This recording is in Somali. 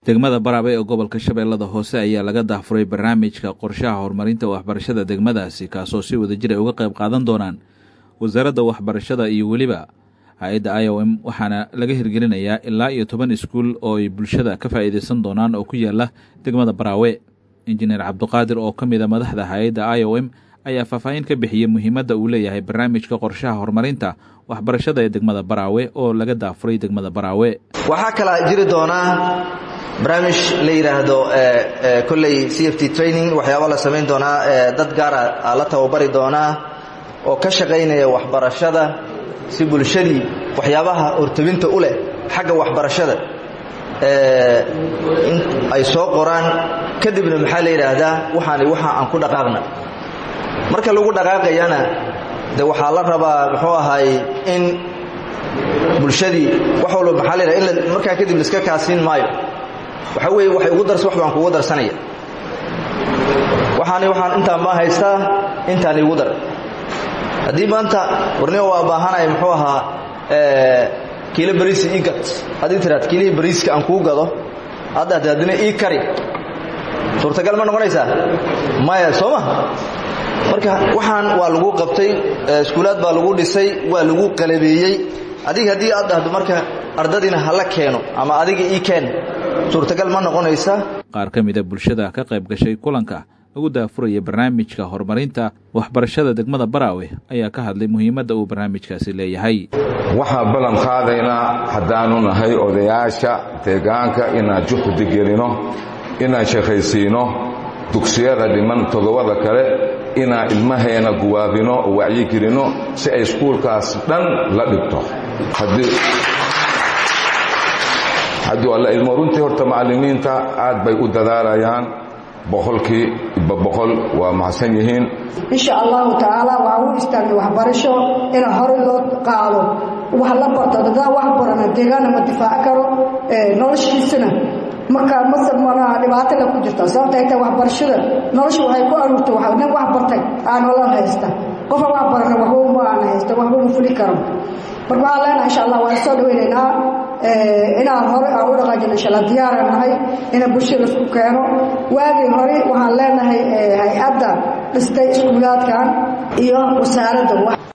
degmada baraabe ee gobolka shabeellada hoose ayaa laga dahfuray barnaamijka qorshaha horumarinta waxbarashada degmadaasi kaasoo si wadajir ay uga qayb qaadan doonaan wasaaradda waxbarashada iyo weliba hay-adda i o m waxaana laga hirgelinayaa ilaa iyo toban iskuul oo ay bulshada ka faa'iidaysan doonaan oo ku yaala degmada baraawe injineer cabduqaadir oo ka mida madaxda hay-adda i o m ayaa faahfaahin ka bixiyey muhiimadda uu leeyahay barnaamijka qorshaha horumarinta waxbarashada ee degmada baraawe oo laga daafuray degmada baraawe waxaa kalaa jiri doonaa barnaamij la yidhaahdo kolley c f t training waxyaaba la samayn doonaa dad gaara la tababari doonaa oo ka shaqaynaya waxbarashada si bulshadii waxyaabaha hortabinta u leh xagga waxbarashada in ay soo qoraan kadibna maxaa la yidhaahdaa waxaani waxa aan ku dhaqaaqna marka lagu dhaqaaqayana de waxaa la rabaa muxuu ahay in bulshadii wax walba maxaa la yidhahda in markaa kadib laiska kaasiin maayo waxa weeye waxay ugu darsa wax baan kugu darsanaya waxaani waxaan intaan maa haystaa intaan igu dar haddii maanta warnimo waa baahanaya muxuu ahaa kiilo bariisi ii gad haddii tiraad kiilihii bariiska aan kuu gado hadda hade haddina ii kari suurtagal ma noqonaysaa maya soo ma marka waxaan waa lagu qabtay iskuulaad baa lagu dhisay waa lagu qalabeeyey adiga haddii aad dhahdo marka ardadiina hala keeno ama adiga ii keen suurtagal ma noqonaysa qaar ka mida bulshada ka qayb gashay kulanka lagu daafuraya barnaamijka horumarinta waxbarashada degmada baraawe ayaa ka hadlay muhiimadda uu barnaamijkaasi leeyahay waxaan ballan qaadaynaa haddaanu nahay odayaasha deegaanka inaan juhdi gelino inaan shaqaysiino dugsiyada dhiman toddobada kale inaan ilmaheena guwaabino oo wacyigelinno si ay iskuulkaas dhan la dhigto hadduu alla ilmo runtii horta macallimiinta aad bay u dadaalayaan boqolkii iba boqol waa mahadsan yihiin insha allahu tacaala waxaa u istaagna waxbarasho ina horey loo qaado wax la barto dadaa wax barana deegaanna ma difaaci karo noloshiisana markaa masamana dhibaatala ku jirta sababta ay tahay waxbarashada nolosha waxay ku aruurtay nin wax bartay aa nolol haysta qofa wax barana waxba ma aan haysta waxba ma fuli karo marka waxaan leenahay insha allah waan soo dhaweynaynaa inaan hore aan u dhaqaajino insha allah diyaaran nahay inaan bulshada isku keeno waagii hore waxaan leenahay hay-adda dhistay iskuulaadkan iyo wasaaradda